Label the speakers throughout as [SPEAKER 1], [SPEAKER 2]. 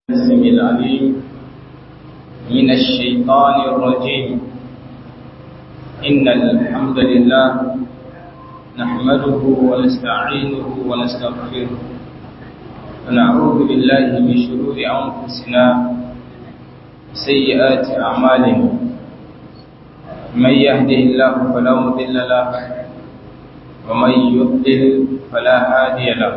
[SPEAKER 1] السميع العليم من الشيطان الرجيم إن الحمد لله نحمده ونستعينه ونستغفره ونعوذ بالله من شرور أنفسنا سيئات أعمالنا من يهده الله فلا مضل له ومن يضلل فلا هادي له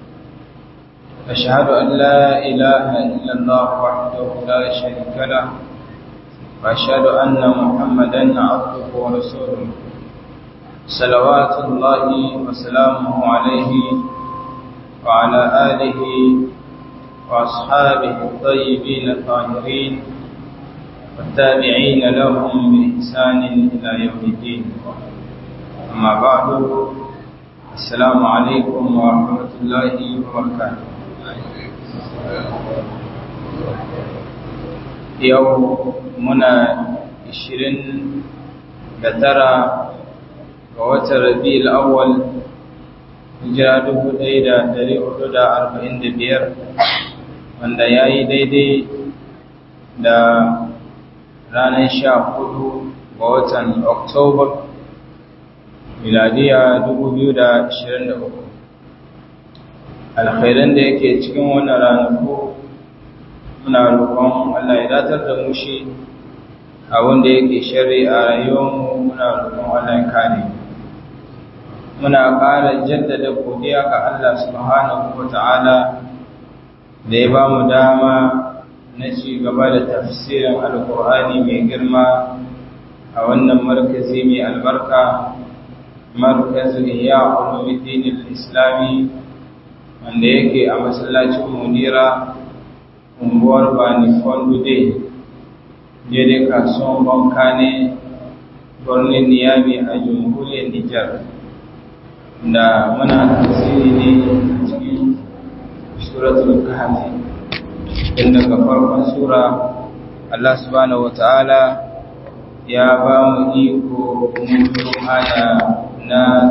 [SPEAKER 1] أشهد أن لا إله إلا الله وحده لا شريك له وأشهد أن محمدا عبده ورسوله صلوات الله وسلامه عليه وعلى آله وأصحابه الطيبين الطاهرين والتابعين لهم بإحسان إلى يوم الدين أما بعد السلام عليكم ورحمة الله وبركاته yau muna ishirin da tara ga watan rabi'ul awwal hijira dubu ɗaya da ɗari hudu da arba'in da biyar wanda ya yi daidai da ranar sha hudu ga watan oktoba miladiya dubu biyu da ashirin da uku alkhairan da yake cikin wannan ranaku muna roƙon Allah ya datar da mu shi a wanda yake shari a rayuwarmu muna roƙon Allah ya kare muna ƙara jaddada godiya ga Allah subhanahu wata'ala da ya ba mu dama na ci gaba da tafsirin alƙur'ani mai girma a wannan markazi mai albarka markazin iya ulumuddin islami wanda yake a masallacin munira unguwar bani fondude daidai kasuwan banka ne birnin niyami a jamhuriyar nijar da muna tasiri ne a cikin suratul kahfi inda ga farkon sura Allah subhanahu wata'ala ya ba mu iko mutu aya na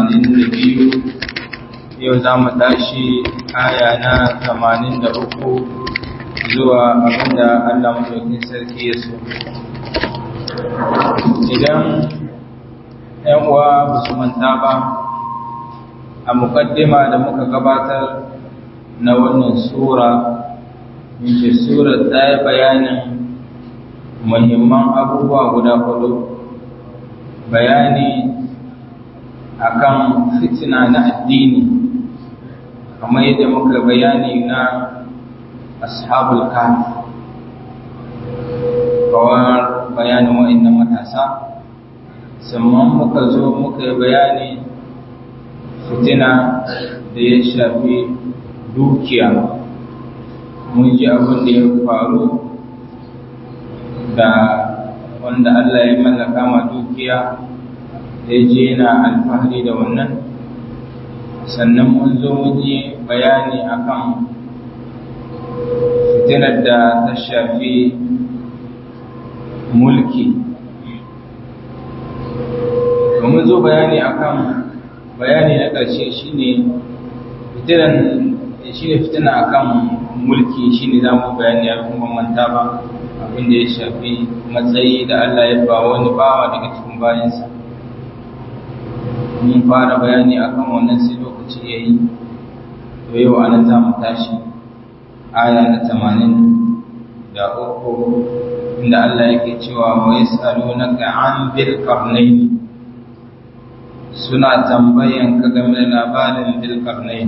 [SPEAKER 1] 82 yau za mu tashi aya na 83 zuwa abinda Allah madaukin sarki ya so. Idan ‘yan uwa ba su manta ba, a mukaddima da muka gabatar na wannan Sura, muke Sura ta yi bayanin muhimman abubuwa guda hudu, bayani akan fitina na addini, kamar yadda muka bayani na ashabul kahf kawar bayanin wa'annan matasa sannan muka zo muka yi bayani fitina da ya shafi dukiya mun ji abin da ya faru da wanda Allah ya mallaka ma dukiya ya je yana alfahari da wannan sannan mun zo mun yi bayani akan fitinar da ta shafi mulki domin zo bayani akan bayani na ƙarshe shine fitinan shine fitina akan mulki shine za mu bayani a kuma manta ba abin da ya shafi matsayi da Allah ya ba wani bawa daga cikin bayansa mun fara bayani akan wannan sai lokaci yayi to yau anan za mu tashi aya na tamanin da uku inda Allah yake cewa wa yas'alunaka an bil qarnayn suna tambayan ka game da labarin bil qarnayn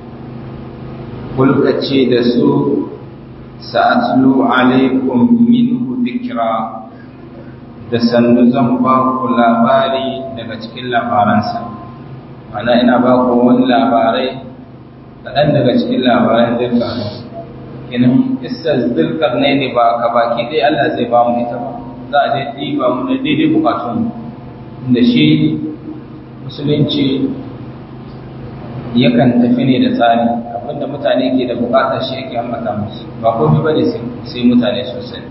[SPEAKER 1] kulka ce da su sa'atlu alaikum minhu dhikra da sannu zan ba ku labari daga cikin labaransa ana ina ba ku wani labarai kaɗan daga cikin labaran dukkan kenan kissar zulkar ne ne ba ka baki dai Allah zai ba mu ita ba za a je ɗiba mu na daidai bukatun da shi musulunci yakan tafi ne da tsari abinda mutane ke da bukata shi yake ambata musu ba komai ba ne sai mutane sosai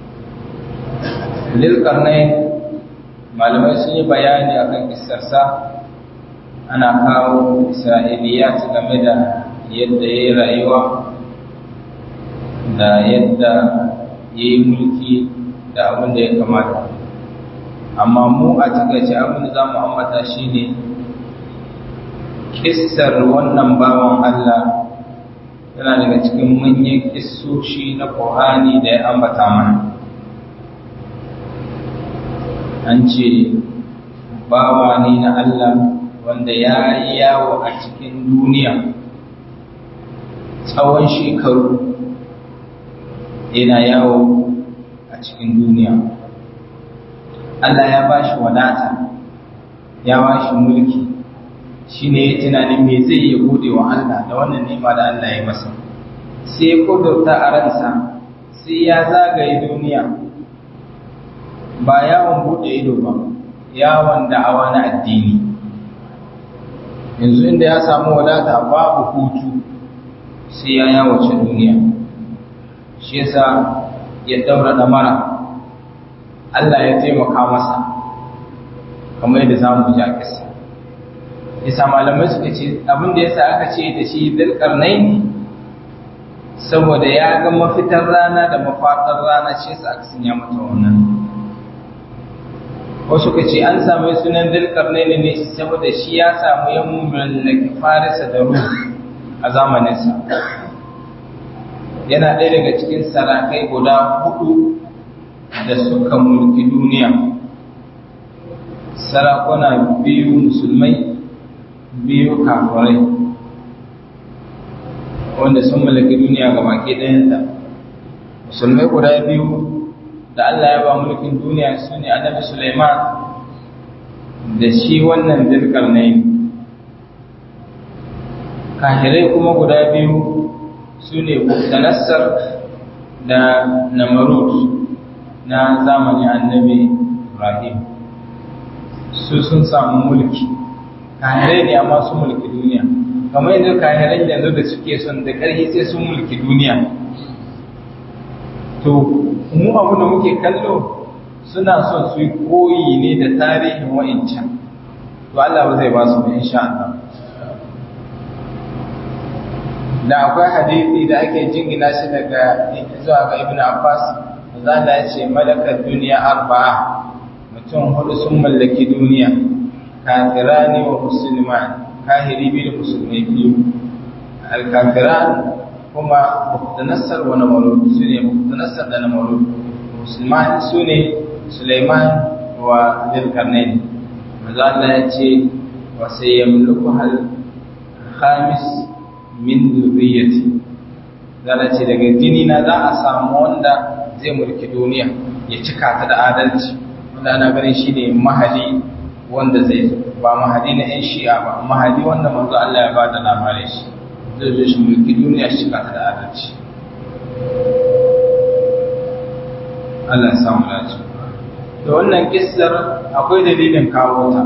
[SPEAKER 1] zulkar ne malamai sun yi bayani akan kissarsa ana kawo isra'iliyat game da yadda ya yi rayuwa da yadda ya yi mulki da abin da ya kamata amma mu a takaice abin da za mu ambata shi ne kissar wannan bawan Allah yana daga cikin manyan kissoshi na ƙohani da ya ambata mana an ce bawa ne na Allah wanda ya yi yawo a cikin duniya tsawon shekaru yana yawo a cikin duniya Allah ya ba shi wadata ya ba shi mulki shi ne ya tunanin me zai yi gode wa Allah da wannan nema da Allah ya masa sai ya kudurta a ransa sai ya zagaye duniya ba yawon bude ido ba yawon da'awa na addini yanzu inda ya samu wadata babu hutu sai ya yawace duniya shi yasa ya daura da mara Allah ya taimaka masa kamar yadda za mu ji a kisa yasa malamai suka ce abin da yasa aka ce da shi dalkarnai ne saboda ya ga mafitar rana da mafaɗar rana shi yasa aka sanya mata wannan wasu ka ce an samu sunan dalkarnai ne ne saboda shi ya samu yan mallaki farisa da rum a zamaninsa yana ɗaya daga cikin sarakai guda hudu da suka mulki duniya sarakuna biyu musulmai biyu kafirai wanda sun mallaki duniya ga baki ɗayanta musulmai guda biyu da Allah ya ba mulkin duniya su ne annabi Sulaiman da shi wannan dirkarnai kahirai kuma guda biyu su ne Muktanassar da Namarut na zamanin annabi Ibrahim su sun samu mulki kahirai ne amma su mulki duniya kamar yanzu kahirai yanzu da suke son da ƙarfi sai sun mulki duniya to mu abu da muke kallo suna son su yi koyi ne da tarihin wa'incan to Allah ba zai ba su ba insha Allah da akwai hadisi da ake jingina shi daga zuwa ga Ibn Abbas za ya ce malakar duniya arba'a mutum hudu sun mallaki duniya kafirani wa musulman kahiri biyu da musulmai biyu alkafiran kuma muktanassar wa namarud su ne muktanassar da namarud musulman su ne suleiman wa zilkarnain maza Allah ya ce wa sai yamluku hal khamis min zurriyyati zana ce daga jini na za a samu wanda zai mulki duniya ya cika ta da adalci wanda ana ganin shi ne mahali wanda zai zo ba mahadi na 'yan shi'a ba mahadi wanda manzo Allah ya ba da labarin shi zai zo shi mulki duniya shi cika ta da adalci Allah ya samu dace da wannan kissar akwai dalilin kawo ta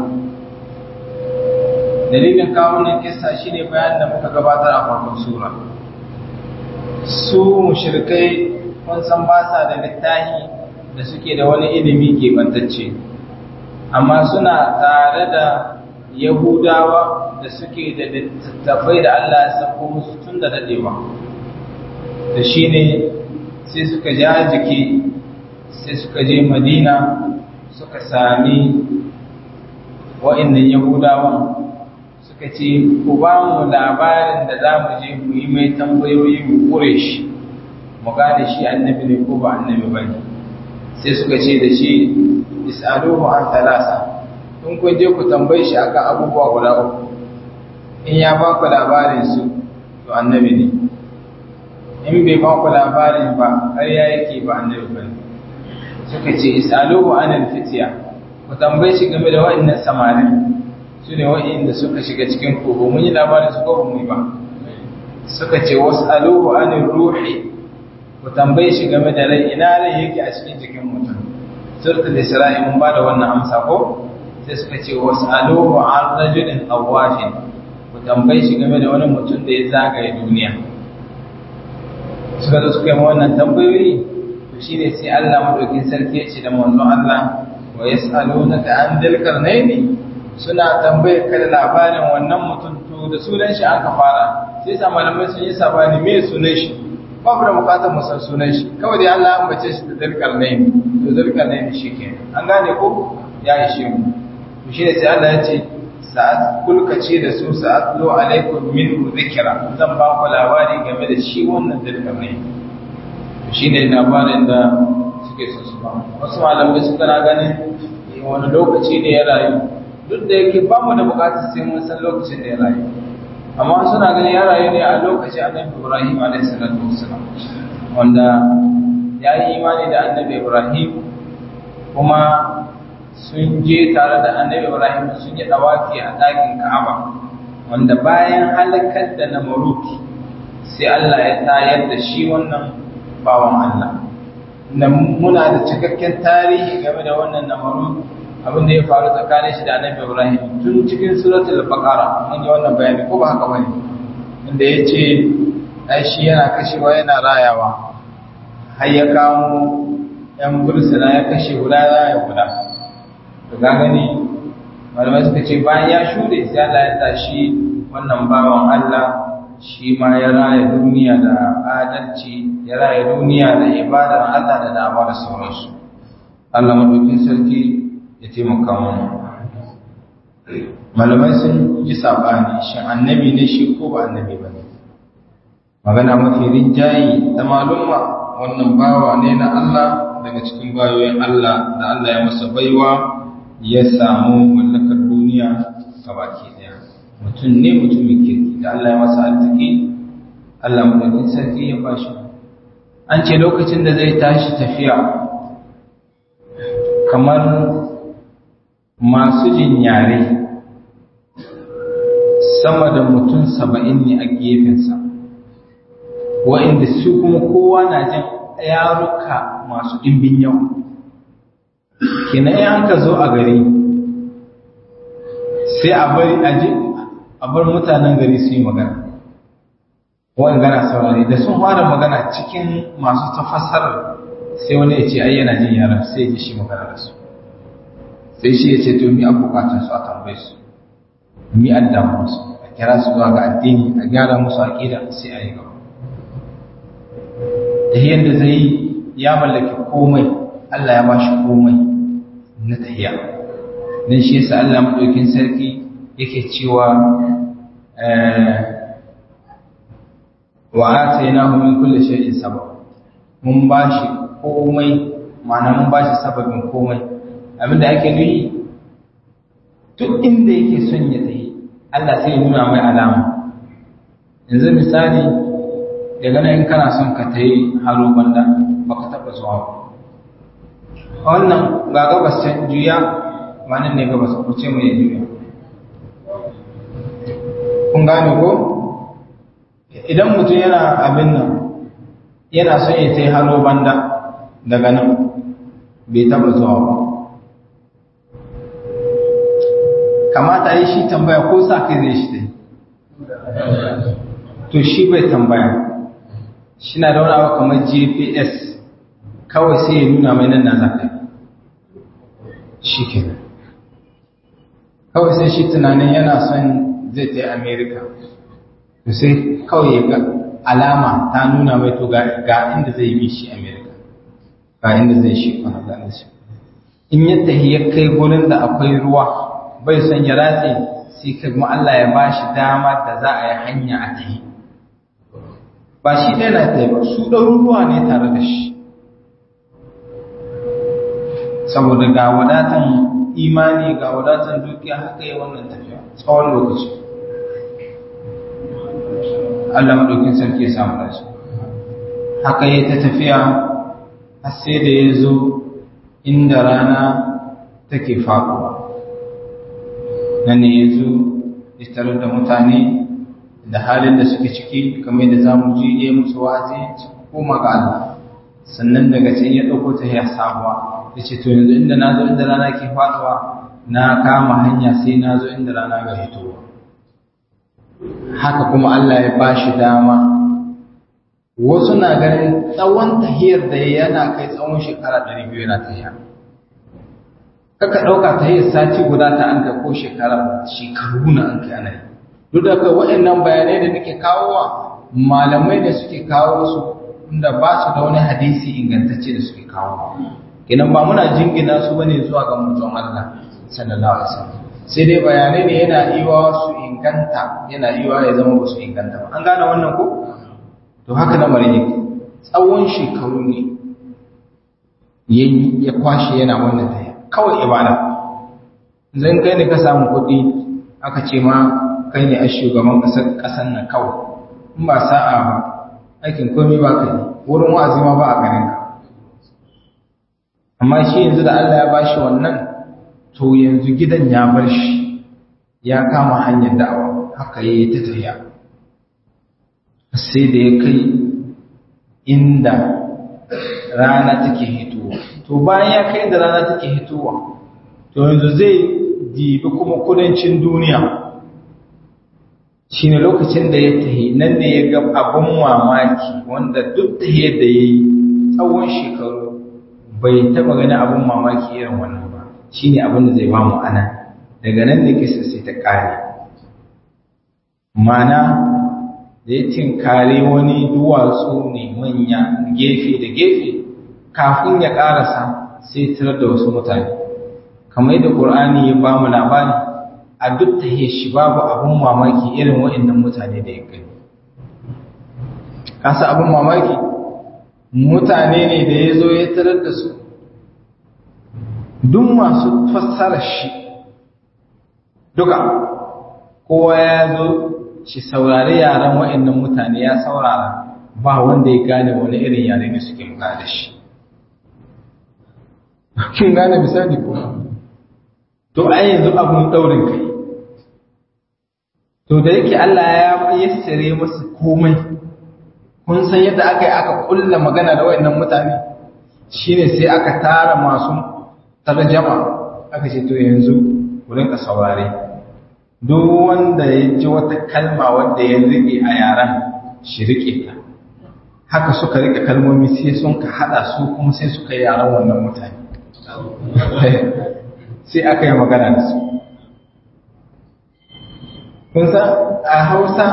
[SPEAKER 1] dalilin kawo wannan kissa shine bayan da muka gabatar a farkon sura su mushrikai kun san ba sa da littafi da suke da wani ilimi keɓantacce amma suna tare da yahudawa da suke da littattafai da Allah ya sako musu tun da daɗewa da shi ne sai suka ja jiki sai suka je madina suka sami wa'innan yahudawan suka ce ku ba mu labarin da za mu je mu yi mai tambayoyi mu kure shi mu gane shi annabi ne ko ba annabi ba ne sai suka ce da shi is'aluhu an talasa in kun je ku tambaye shi akan abubuwa guda uku in ya ba ku labarin su to annabi ne in bai ba ku labarin ba ƙarya yake ba annabi ba ne suka ce is'aluhu an fitiya ku tambaye shi game da wa'annan samarin su ne wa'inda suka shiga cikin kogo mun yi labarin su ko mu yi ba suka ce wasu aluhu an ruhi ku tambaye shi game da rai ina rai yake a cikin jikin mutum suratul isra'i mun ba da wannan amsa ko sai suka ce wasu aluhu an rajulin awafin ku tambaye shi game da wani mutum da ya zagaye duniya suka zo suka yi wannan tambayoyi to shine sai Allah madaukin sarki ya ce da manzon Allah wa yas'alunaka an dil qarnaini suna tambayar ka da labarin wannan mutum to da sunan shi aka fara sai sa malamai sun yi sabani me sunan shi ba mu da bukatar mu san sunan shi kawai dai Allah ya ambace shi da zulkarnain to zulkarnain shi ke an gane ko ya ishe mu to shi ne sai Allah ya ce sa'at kulkace da su sa'at lo alaikum minhu dhikra zan ba ku labari game da shi wannan zulkarnain to shi ne labarin da suke so su ba wasu malamai suka na ganin wani lokaci ne ya rayu duk da yake ba mu da bukatar sai mun san lokacin da ya rayu amma suna ganin ya rayu ne a lokacin annabi Ibrahim alaihi salatu wassalam wanda ya yi imani da annabi Ibrahim kuma sun je tare da annabi Ibrahim sun yi dawaki a ɗakin Ka'aba wanda bayan halakar da Namrud sai Allah ya tayar da shi wannan bawan Allah da muna da cikakken tarihi game da wannan Namrud abin da ya faru tsakanin shi da annabi Ibrahim tun cikin suratul baqara mun yi wannan bayani ko ba haka bane inda yace ai shi yana kashewa yana rayawa har ya kamo yan bursuna ya kashe guda raya guda to ga gani malamai suka ce bayan ya shude sai Allah ya tashi wannan bawan Allah shi ma ya raya duniya da adalci ya raya duniya da ibadar Allah da dama da sauransu Allah madaukin sarki ya taimaka mana malamai sun ji sabani shin annabi ne shi ko ba annabi ba ne magana mafi rinjayi da malumma wannan bawa ne na Allah daga cikin bayoyin Allah da Allah ya masa baiwa ya samu mallakar duniya a baki daya mutum ne mutumin kirki da Allah ya masa arziki Allah madaukin sarki ya bashi an ce lokacin da zai tashi tafiya kamar masu jin yare sama da mutum saba'in ne a gefensa wa'inda su kuma kowa na jin yaruka masu ɗimbin yawa kina yi an ka zo a gari sai a bari a bar mutanen gari su yi magana wa'in gana saurari da sun fara magana cikin masu tafasar sai wani ya ce ai yana jin yaran sai ya ji shi magana da su sai shi ya ce to mi an bukatun su a tambaye su mi an damu su a kira su zuwa ga addini a gyara musu aqida sai a yi gaba da yadda zai ya mallaki komai Allah ya ba shi komai na tahiya dan shi yasa Allah madaukin sarki yake cewa wa atainahu min kulli shay'in sabab mun ba shi komai ma'ana mun ba shi sababin komai abinda ake nuyi duk inda yake son ya tafi Allah sai ya nuna mai alama yanzu misali daga nan in kana son ka tayi haro banda baka taba zuwa ba wannan ga gabas can juya wannan ne gabas ko ce mai juya kun gane ko idan mutum yana abin nan yana son ya tayi haro banda daga nan bai taba zuwa ba kamata yi shi tambaya ko sa kai zai shi dai to shi bai tambaya shi na da wani abu kamar gps kawai sai ya nuna mai nan na zafi shi kenan kawai sai shi tunanin yana son zai ta yi america to sai kawai ya ga alama ta nuna mai to ga inda zai yi shi america ga inda zai shi kwanan shi in yadda ya kai gurin da akwai ruwa bai son ya ratse sai kuma Allah ya bashi dama da za a yi hanya a tahi ba shi ɗaya na tahi ba su ɗaruruwa ne tare da shi saboda ga wadatan imani ga wadatan dukiya haka yi wannan tafiya tsawon lokaci Allah maɗaukin sarki ya samu dace haka yi ta tafiya har sai da ya zo inda rana take faɗuwa nan ne ya zo ya tarar da mutane da halin da suke ciki kamar da za mu ji ya musu wazi su koma ga Allah sannan daga can ya ɗauko ta ya sabuwa ya ce to yanzu inda na zo inda rana ke faɗuwa na kama hanya sai na zo inda rana ga hitowa haka kuma Allah ya ba shi dama wasu na ganin tsawon tahiyar da yana kai tsawon shekara ɗari biyu yana tahiya kaka ɗauka ta yi sati guda ta an kai ko shekara shekaru na an kai ana yi duk da kai waɗannan bayanai da nake kawowa malamai da suke kawo su inda ba su da wani hadisi ingantacce da suke kawo kenan ba muna jingina su bane zuwa ga mutum Allah sallallahu alaihi wasallam sai dai bayanai ne yana iwa su inganta yana iwa ya zama ba su inganta ba an gane wannan ko to haka lamarin yake tsawon shekaru ne yayi ya kwashe yana wannan taya kawai ibada zan kai ne ka samu kuɗi aka ce ma kai ne a shugaban ƙasar ƙasar nan kawai in ba sa'a ba aikin komai ba ka yi wurin wa'azi ma ba a ganin ka amma shi yanzu da Allah ya bashi wannan to yanzu gidan ya bar shi ya kama hanyar da'awa haka yayi ta tafiya sai da ya kai inda rana take hitowa to bayan ya kai inda rana take hitowa to yanzu zai dibi kuma kudancin duniya shine lokacin da ya tahi nan ne ya ga abin mamaki wanda duk da yadda ya yi tsawon shekaru bai taɓa gani abin mamaki irin wannan ba shine abin da zai ba mu ana daga nan ne kisa sai ta ƙare mana da ya tinkare wani duwatsu ne manya gefe da gefe kafin ya ƙarasa sai tarar da wasu mutane kamar yadda ƙur'ani ya ba mu labari a duk ta shi babu abin mamaki irin waɗannan mutane da ya gani kasa abin mamaki mutane ne da ya zo ya tarar da su duk masu fassara shi duka kowa ya zo shi saurari yaren waɗannan mutane ya saurara ba wanda ya gane wani irin yare ne suke muka da shi kin gane misali ko to ai yanzu abun daurin kai to da yake Allah ya yassare masa komai kun san yadda aka yi aka kulla magana da wayannan mutane shine sai aka tara masu tarjama aka ce to yanzu ku rinka saurare duk wanda ya ji wata kalma wanda ya rike a yaran shi rike ta haka suka rike kalmomi sai sun ka hada su kuma sai suka yi yaran wannan mutane sai aka yi magana da su kun san a hausa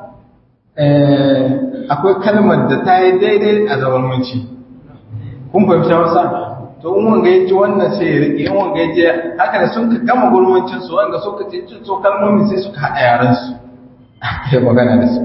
[SPEAKER 1] akwai kalmar da ta yi daidai a zamanci kun fahimci hausa to in wanga ya ji wannan sai ya riƙe in wanga ya ji haka da sun ka gama gurmancin su wanga so ka ce so kalmomi sai suka haɗa yaran su aka yi magana da su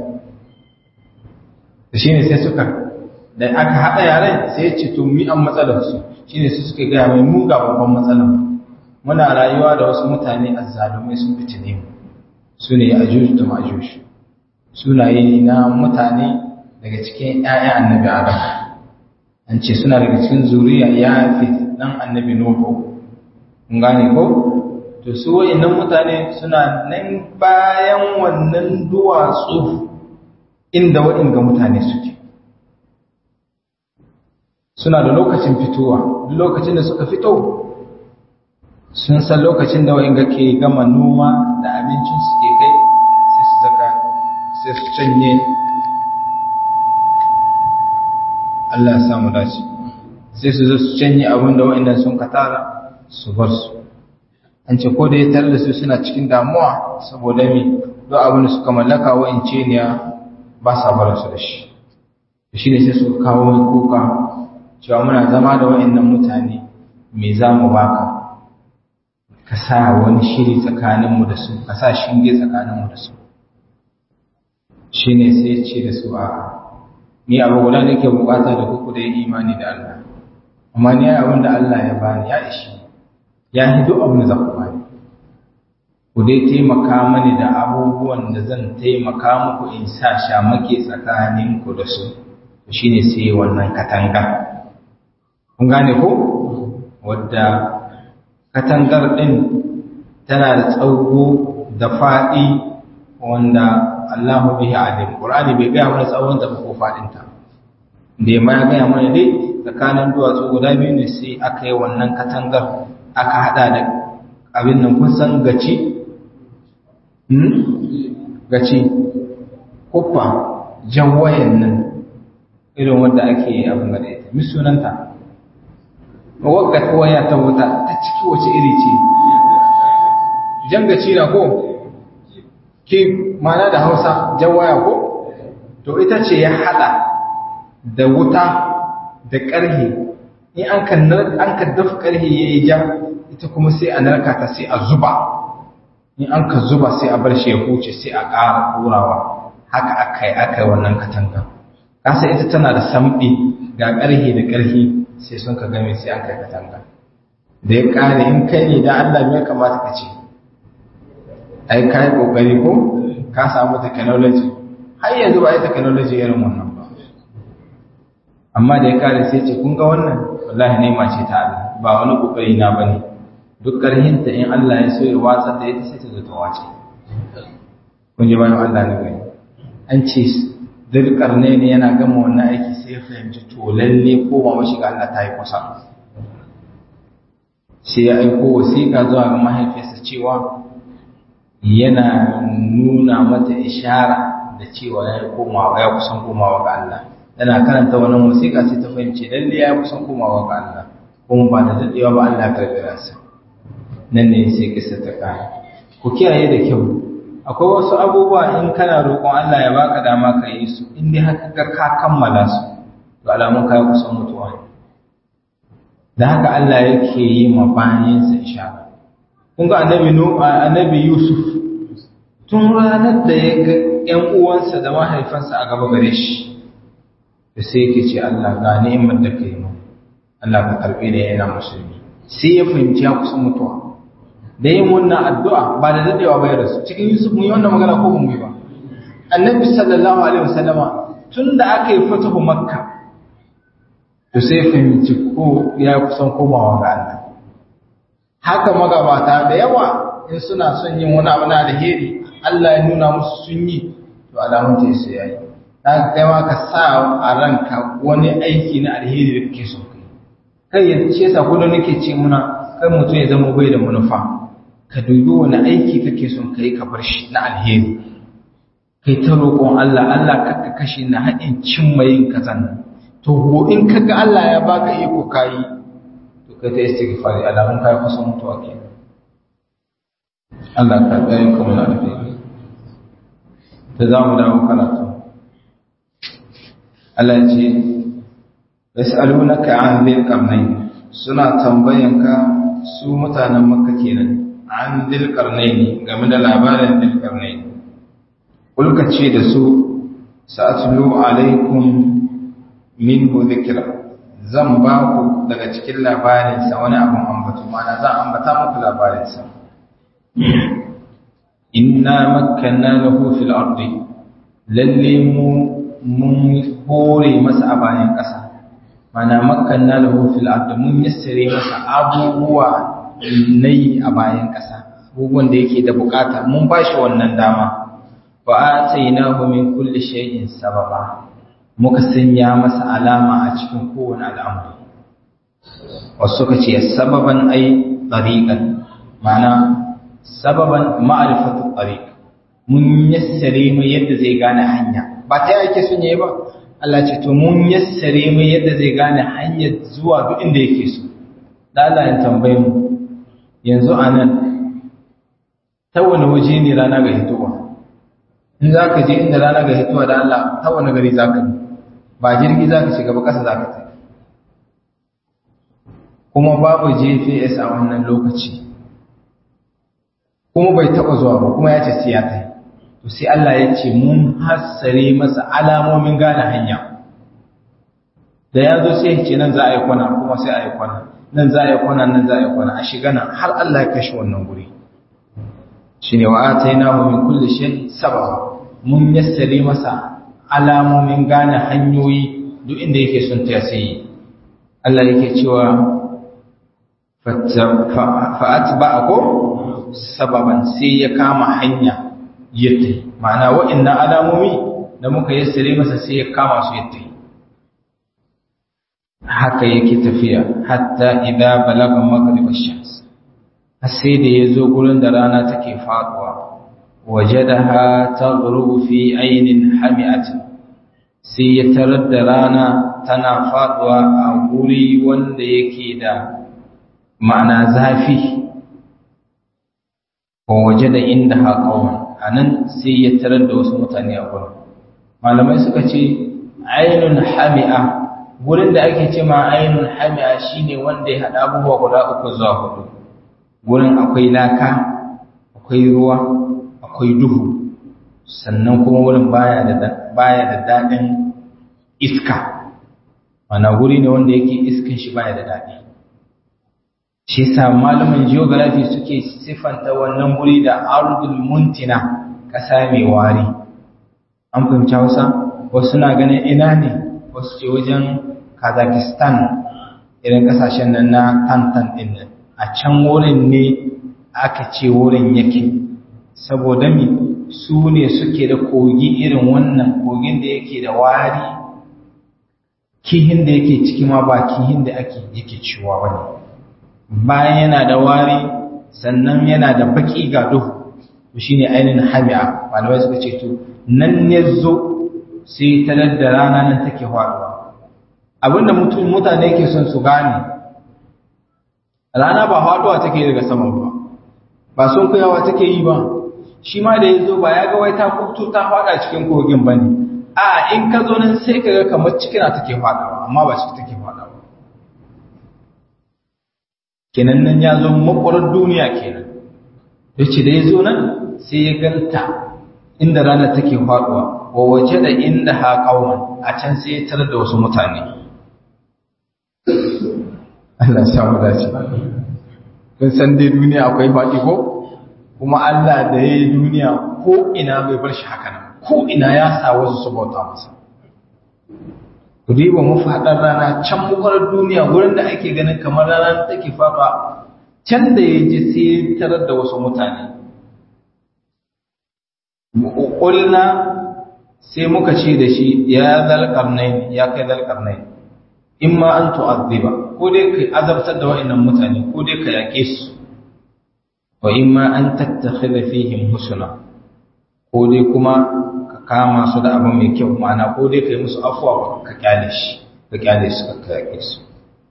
[SPEAKER 1] da shine sai suka da aka haɗa yaren sai ya ce to mi an matsalar su shine su suka gaya mai mu ga babban matsalar muna rayuwa da wasu mutane azzalumai sun fitine mu su ne ajuj da majuj sunaye ne na mutane daga cikin ƴaƴan annabi adam an ce suna daga cikin zuriya ya fi dan annabi nuhu kun gane ko to su wayannan mutane suna nan bayan wannan duwatsu inda waɗanda mutane suke suna da lokacin fitowa duk lokacin da suka fito sun san lokacin da wa'in ke gama noma da abincin su ke kai sai su zaka sai su canye Allah ya samu dace sai su zo su canye abin da wa'in sun katara su bar su an ce ko da ya tare da su suna cikin damuwa saboda me duk abin da suka mallaka wa'in ce ne ba sa bar su da shi shi ne sai suka kawo kuka cewa muna zama da wa'annan mutane me za mu baka ka sa wani shiri tsakaninmu da su ka sa shinge tsakaninmu da su shi ne sai ce da su a ni abu guda da ke bukata da kuku da ya imani da Allah amma ni abin da Allah ya bani ya ishi ya yi duk abin da za ku bani ku dai taimaka mani da abubuwan da zan taimaka muku in sa shamake tsakaninku da su shi ne sai wannan katanga kun gane ko wadda katangar ɗin tana da tsawo da faɗi wanda Allahu bihi alim Qur'ani bai gaya mana tsawon ta ko faɗin ta da ma ya gaya mana dai tsakanin duwatsu guda biyu ne sai aka yi wannan katangar aka hada da abin nan kun san gaci hmm? gaci kuffa jawayen nan irin wanda ake abin da ita mi sunanta wagga waya ta wuta ta ciki wace iri ce jangaci na ko ki mana da hausa jawaya ko to ita ce ya hada da wuta da ƙarhe in an ka an ka dafa ƙarhe yayi ja ita kuma sai a narka ta sai a zuba in an ka zuba sai a bar shi ya huce sai a ƙara ɗorawa haka akai akai wannan katanga kasa ita tana da samɗi ga ƙarhe da ƙarhe sai sun ka game sai an kai katanga da ya ƙare in kai ne da Allah me kamata ka ce ai ka yi ƙoƙari ko ka samu technology har yanzu ba yi technology irin wannan ba amma da ya ƙare sai ce kun ga wannan wallahi ne ce ta Allah ba wani ƙoƙari na bane duk ƙarhinta in Allah ya so ya watsar da ita sai ta zo ta wace kun ji bayan Allah ne gani an ce dirkar ne ne yana gama wannan aiki sai ya fahimci to lalle ko ba mashi ga Allah ta yi kusa sai ya aiko wasiƙa zuwa ga mahaifiyarsa cewa yana nuna mata ishara da cewa ya komawa ya kusan komawa ga Allah yana karanta wannan wasiƙa sai ta fahimci lalle ya kusan komawa ga Allah kuma ba da dadewa ba Allah ya karbi ransa nan ne sai kisa ta kare ku kiyaye da kyau akwai wasu abubuwa in kana roƙon Allah ya baka dama ka yi su in dai haka ga ka kammala su to alamun ka kusan mutuwa ne da haka Allah yake yi ma bayansa ishara kun ga annabi nu annabi Yusuf tun ranar da ya ga ƴan uwansa da mahaifansa a gaba gare shi da sai yake ce Allah ga ni'imar da kai mu Allah ka karbe da yana musulmi sai ya fahimci ya kusan mutuwa da yin wannan addu'a ba da daɗewa bai rasu cikin Yusuf mun yi wannan magana ko mun yi ba annabi sallallahu alaihi wasallama tun da aka yi fatahu makka to sai fahimci ko ya kusan komawa ga Allah haka magabata da yawa in suna son yin wani abu na alheri Allah ya nuna musu sun yi to alamun ta sai yayi dan kai ma ka sa a ranka wani aiki na alheri da kake so kai kai ya ce sa kullun nake ce muna kai mutum ya zama bai da manufa ka dubi wani aiki kake son ka yi ka bar shi na alheri kai ta roƙon Allah Allah kakka kashe na haɗin cimma yin kazan to ko in kaga Allah ya baka iko kayi to kai ta istighfari alamun kai kusan mutuwa ke Allah ka tsaye ka muna alheri ta za mu dawo karatu Allah ya ce yas'alunaka an dhil qarnayn suna tambayanka su mutanen makka kenan an dilkarnaini game da labarin dilkarnaini kulka ce da su sa'atlu alaikum minhu dhikra zan ba ku daga cikin labarinsa wani abin ambatu mana zan ambata muku labarinsa inna makkanna lahu fil ardi lalle mu mun hore masa a bayan ƙasa mana makkanna lahu fil ardi mun yassare masa abubuwa nayi a bayan ƙasa abubuwan da yake da bukata mun ba shi wannan dama wa atainahu min kulli shay'in sababa muka sanya masa alama a cikin kowane al'amari wasu suka ce sababan ai tariqan ma'ana sababan ma'rifatu tariq mun yassare mai yadda zai gane hanya ba ta yake sun yi ba Allah ce to mun yassare mai yadda zai gane hanyar zuwa duk inda yake so da Allah ya tambaye mu yanzu anan ta wani waje ne rana ga hitowa in za ka je inda rana ga hitowa da Allah ta wani gari za ka ba jirgi za ka shiga ba ƙasa za ka tafi kuma babu gps a wannan lokaci kuma bai taɓa zuwa ba kuma ya ce sai ya tai to sai Allah ya ce mun hassare masa alamomin gane hanya da ya zo sai ce nan za a yi kwana kuma sai a yi kwana nan za a yi kwana nan za a yi kwana a shiga nan har Allah ya kashe wannan guri shine wa atainahu min kulli shay sababa mun yassare masa alamomin gane hanyoyi duk inda yake son ta sai Allah yake cewa fa'atba'a ko sababan sai ya kama hanya yadda ma'ana wa'annan alamomi da muka yassare masa sai ya kama su yadda haka yake tafiya hatta idza balaga maghrib ash-shams sai da yazo gurin da rana take faduwa wajadaha taghrubu fi aynin hami'atin sai ya tarar da rana tana faduwa a guri wanda yake da ma'ana zafi wa waje da inda haƙawan a nan sai ya tarar da wasu mutane a gurin malamai suka ce ainun hami'a gurin da ake ce ma ainun hami'a shine wanda ya hada abubuwa guda uku zuwa hudu gurin akwai laka akwai ruwa akwai duhu sannan kuma wurin baya da baya da dadin iska mana guri ne wanda yake iskan shi baya da dadi shi yasa malaman geography suke sifanta wannan guri da ardul muntina kasa mai wari an fahimci Hausa wasu na ganin ina ne wasu ce wajen Kazakhstan irin kasashen nan na tantan din nan a can wurin ne aka ce wurin yake saboda mi su ne suke da kogi irin wannan kogin da yake da wari kihin da yake ciki ma ba kihin da ake yake ciwa bane bayan yana da wari sannan yana da baki ga duhu to shine ainihin hami'a malamai suka ce to nan ne zo sai talar da rana nan take faduwa abinda mutum mutane ke son su gane rana ba faduwa take daga sama ba ba sun kuyawa take yi ba shi ma da ya zo ba ya ga wai ta kubtu ta fada cikin kogin ba ne a in ka zo nan sai ka ga kamar cikina take fadawa amma ba ciki take fadawa kenan nan ya zo makwarar duniya kenan ya ce da ya zo nan sai ya ganta inda rana take faduwa wa waje da inda ha kawon a can sai ya tarar da wasu mutane Allah ya samu dace kun san dai duniya akwai faɗi ko kuma Allah da ya yi duniya ko ina bai bar shi haka nan ko ina ya sa wasu su bauta masa ku diba mu faɗar rana can mukwarar duniya wurin da ake ganin kamar rana take faɗa can da ya ji sai ya tarar da wasu mutane ƙulna sai muka ce da shi ya zalƙarnai ya kai zalƙarnai in ma an tu'azziba ko dai ka azabtar da wa'annan mutane ko dai ka yaƙe su wa in ma an tattakhidha fihim husna ko dai kuma ka kama su da abu mai kyau ma'ana ko dai ka yi musu afwa ka kyale shi ka kyale su ka yaƙe su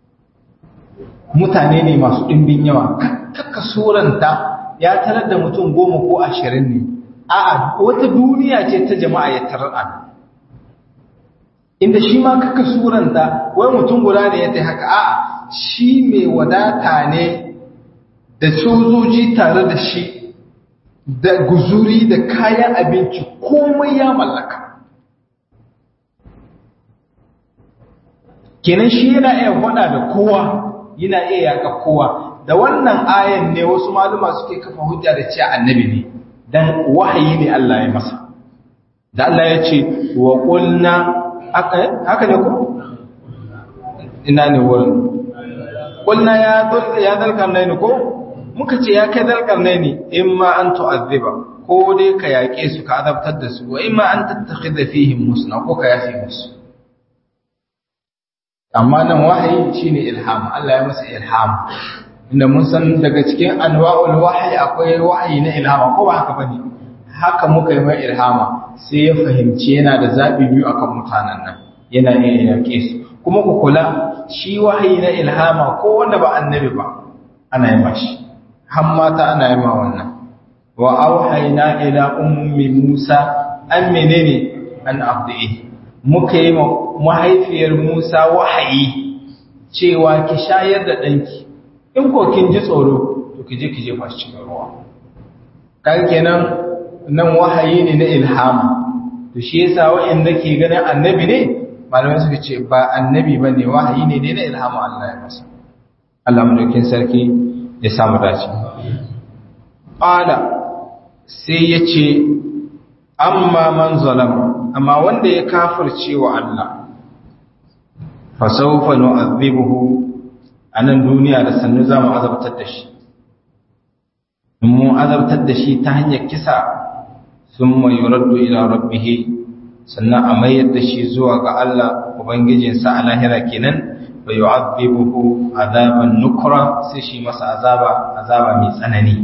[SPEAKER 1] mutane ne masu ɗimbin yawa kakka suranta ya tarar da mutum goma ko ashirin ne a'a wata duniya ce ta jama'a ya tarar a inda shi ma kaka suranta wai mutum guda ne ya ta haka a'a shi mai wadata ne da sojoji tare da shi da guzuri da kayan abinci komai ya mallaka kenan shi yana iya faɗa da kowa yana iya yaƙa kowa da wannan ayan ne wasu maluma suke kafa hujja da cewa annabi ne dan wahayi ne Allah ya masa da Allah ya ce wa qulna haka ne ko ina ne wurin qulna ya dal ya dal karnaini ko muka ce ya kai dal karnaini imma an tu'azziba ko dai ka yaƙe su ka azabtar da su wa imma an tattakhidha fihim musna ko ka yafe musu amma nan wahayi shine ilham Allah ya masa ilham inda mun san daga cikin anwa'ul wahyi akwai wahayi na ilhama ko ba haka bane haka muka yi mai ilhama sai ya fahimci yana da zabi biyu akan mutanen nan yana iya yake su kuma ku kula shi wahayi na ilhama ko wanda ba annabi ba ana yi mashi har mata ana yi ma wannan wa auhayna ila ummi musa an menene an abdihi muka yi mahaifiyar musa wahayi cewa ki shayar da ɗanki in ko kin ji tsoro to ki je ki jefa shi cikin ruwa kan kenan nan wahayi ne na ilhama to shi yasa wa'anda ke ganin annabi ne malamai suka ce ba annabi bane wahayi ne ne na ilhama Allah ya masa Allah mulkin sarki ya samu dace qala sai yace amma man zalama amma wanda ya kafirce wa Allah fa sawfa nu'adhibuhu a nan duniya da sannu za mu azabtar da shi in mu azabtar da shi ta hanyar kisa sun mai yuraddu ila rabbihi sannan a mayar da shi zuwa ga Allah ubangijinsa a lahira kenan fa yu'adhibuhu azaban nukra sai shi masa azaba azaba mai tsanani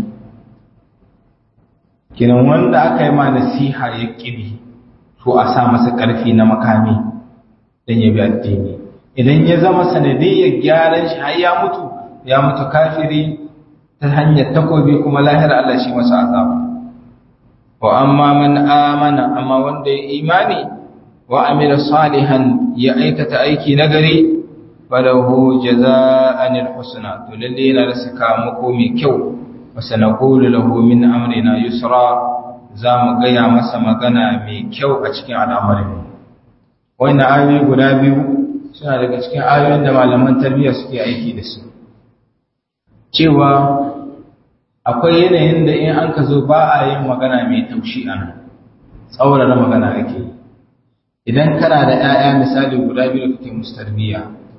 [SPEAKER 1] kenan wanda aka yi ma nasiha ya kibi to a sa masa karfi na makami dan ya bi addini idan ya zama sanadiyyar gyaran shi har ya mutu ya mutu kafiri ta hanyar takobi kuma lahira Allah shi masa azaba wa amma man amana amma wanda ya imani wa amila salihan ya aikata aiki nagari falahu jaza'an alhusna to lalle yana da sakamako mai kyau wa sanaqulu lahu min amrina yusra za mu gaya masa magana mai kyau a cikin al'amarin wannan ayoyi guda biyu suna daga cikin ayoyin da malaman tarbiyya suke aiki da su cewa akwai yanayin da in an ka zo ba a yin magana mai taushi a nan tsaurara magana ake yi idan kana da 'ya'ya misali guda biyu da kake musu tarbiyya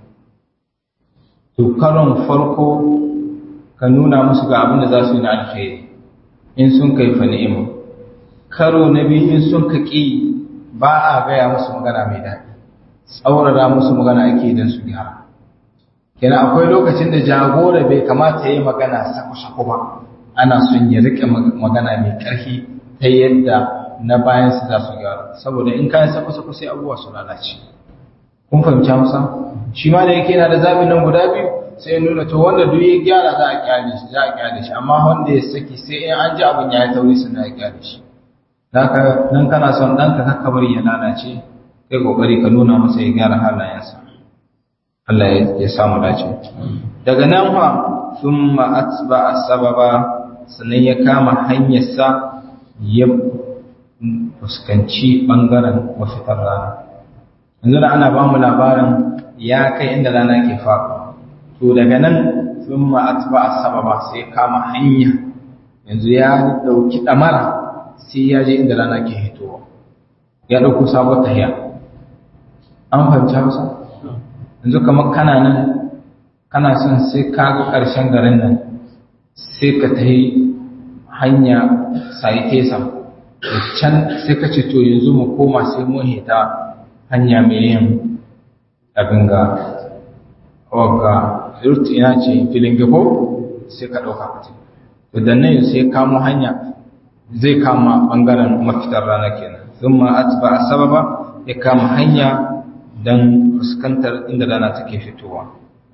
[SPEAKER 1] to karon farko ka nuna musu ga abin da za su yi na alkhairi in sun kai fa ni'ima karo na biyu in sun ka ƙi ba a gaya musu magana mai daɗi tsaurara musu magana ake don su gyara kenan akwai lokacin da jagora bai kamata ya yi magana sako-sako ba ana son ya rike magana mai ƙarfi ta yadda na bayan su za su gyara saboda in kayan sako-sako sai abubuwa su lalace kun fahimci musa shi ma da yake yana da zaɓin nan guda biyu sai nuna to wanda duk ya gyara za a kyale shi za a kyale shi amma wanda ya saki sai in an ji abin ya yi tauri sun ya kyale shi nan kana son ɗanka kakka bari ya lalace kai kokari ka nuna masa ya gyara halayensa Allah ya samu dace daga nan fa thumma atba'a sababa sannan ya kama hanyarsa ya fuskanci bangaren mafitar rana yanzu da ana ba mu labarin ya kai inda rana ke faɗo to daga nan thumma atba'a sababa sai ya kama hanya yanzu ya dauki damara sai ya je inda rana ke hitowa ya dauko sabon tahiya an fahimci hausa yanzu kamar kana nan kana son sai ka ga ƙarshen garin nan sai ka ta yi hanya sai tesa da can sai ka ce to yanzu mu koma sai mun hita hanya mai yin abin ga wagga rut ina ce filin gabo sai ka ɗauka ka ce to da nan sai kamo hanya zai kama ɓangaren mafitar rana kenan sun ma atba a sababa ya kama hanya don fuskantar inda rana take fitowa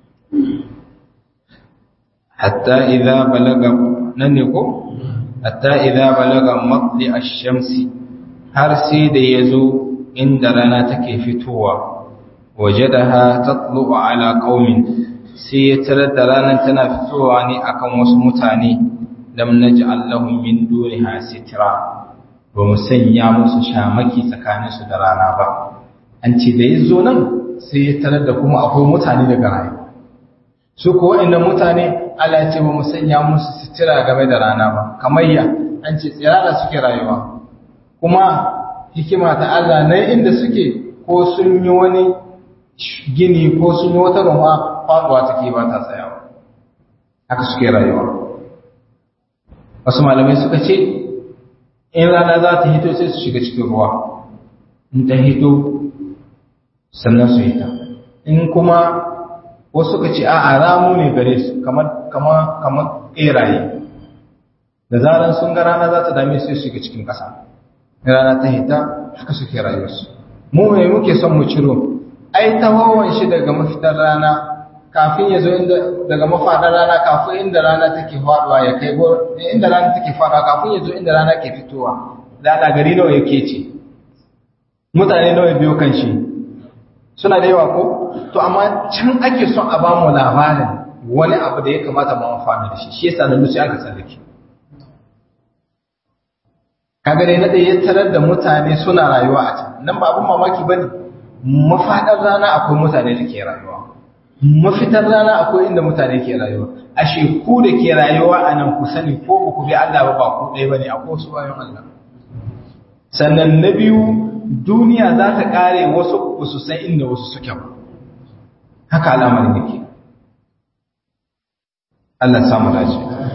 [SPEAKER 1] hatta idza balaga nan ne ko hatta idza balaga matli ash-shamsi har sai da yazo inda rana take fitowa wajadaha tatlu ala qaumin sai ya tarar da ranar tana fitowa ne akan wasu mutane lam naj'al lahum min duniha sitra ba mu sanya musu shamaki tsakaninsu da rana ba an ce da ya zo nan sai ya tarar da kuma akwai mutane daga rayuwa su ko wa'annan mutane Allah ce ba mu sanya musu sitira game da rana ba kamar ya an ce tsirara suke rayuwa kuma hikima ta Allah na inda suke ko sun yi wani gini ko sun yi wata ruwa faduwa take ba ta tsayawa haka suke rayuwa wasu malamai suka ce in rana za ta hito sai su shiga cikin ruwa in ta hito sannan su hita in kuma wasu suka ce a ramu ne gare su kamar kamar kamar ƙeraye da zaran sun ga rana za ta dame su shiga cikin ƙasa rana ta hita haka suke rayuwarsu mu mai muke son mu ciro ai tawawon shi daga mafitar rana kafin ya zo inda daga mafaɗar rana kafin inda rana take faɗuwa ya kai go inda rana take faɗuwa kafin ya zo inda rana ke fitowa da ana gari nawa yake ce mutane nawa biyo kan shi suna da yawa ko to amma can ake son a bamu labarin wani abu da ya kamata mu amfana da shi shi yasa nan sai aka tsallake kaga dai na da ya tarar da mutane suna rayuwa a can nan ba abun mamaki bane mafaɗar rana akwai mutane da ke rayuwa mafitar rana akwai inda mutane ke rayuwa ashe ku da ke rayuwa a nan ku sani ko ba ku bi Allah ba ba ku ɗaya bane akwai wasu bayan Allah sannan na biyu duniya za ta ƙare wasu ba su san inda wasu suke ba haka al'amarin yake Allah samu dace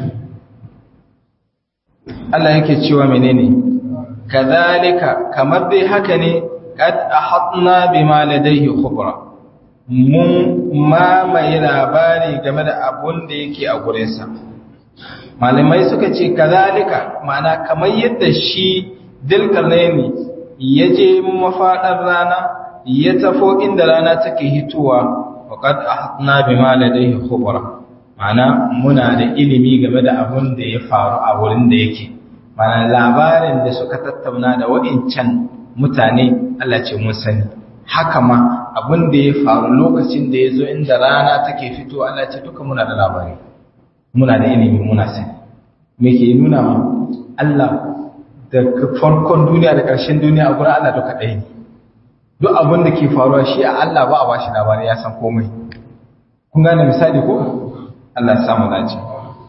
[SPEAKER 1] Allah yake cewa menene kadhalika kamar dai haka ne qad ahatna bima ladayhi khubra mun mamaye labari game da abun da yake a gurinsa malamai suka ce kazalika ma'ana kamar yadda shi dilkarnaini ya je mafaɗar rana ya tafo inda rana take hitowa waƙad ahatna bima ladayhi khubra ma'ana muna da ilimi game da abun da ya faru a wurin da yake ma'ana labarin da suka tattauna da wa'incan mutane Allah ce mun sani haka ma abin da ya faru lokacin da ya zo inda rana take fito Allah ce duka muna da labari muna da ilimi muna sani me ke nuna ma Allah da farkon duniya da ƙarshen duniya a gurin Allah duka ɗaya ne duk abin da ke faruwa shi a Allah ba a bashi labari ya san komai kun gane misali ko Allah ya samu dace